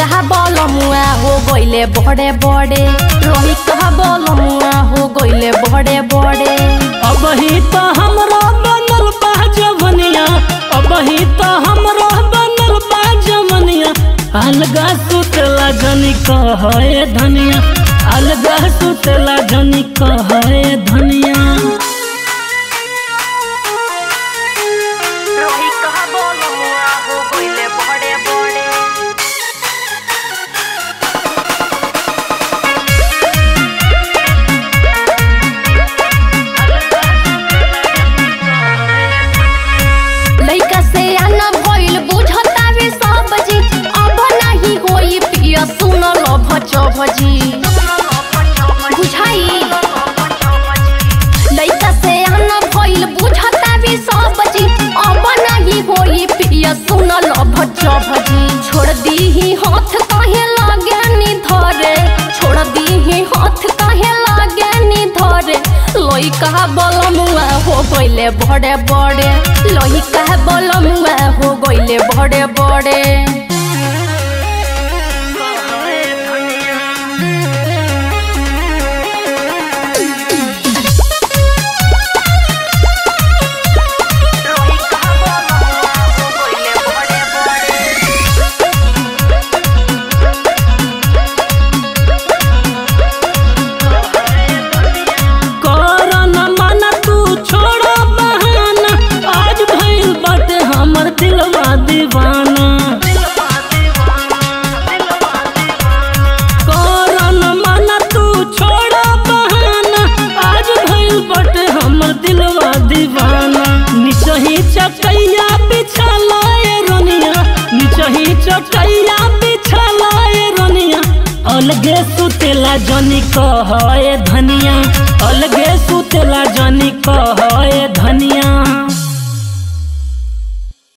कहा बोल मुआ हो गइले बड़े बड़े रोही कहा बोल मुआ हो गइले बड़े बड़े अब ही तो हमरो बनल बा जवनिया अब ही तो हमरो बनल बा जवनिया अलगा सुतला जनी कहे धनिया अलगा सुतला जनी कहे धनिया रोही कहा बोल मुआ हो गइले बड़े बड़े लइका से आना भइल बुझतावे सब जी अब नाही होई पिया सुन लो भच भजी बुझाई लइका से आना भइल बुझतावे सब जी अब नाही होई पिया सुन लो भच भजी छोड़ दीही हाथ काहे लागे नी धरे छोड़ दीही हाथ काहे लागे नी धरे लइका बलमुआ हो गइले बड़े बड़े लइका बलमुआ हो गइले बड़े बड़े कर न माना तू छोड़ बहाना आज भइल बाटे हमर दिलवा दीवाना कर न माना तू छोड़ बहाना आज भइल बाटे हमर दिलवा दीवाना निचही चटैया बिछा लाए रनिया निचही चटैया बिछा लाए रनिया अलगे सुतेला जनी कहे धनिया अलगे सुतेला जनी कहे धनिया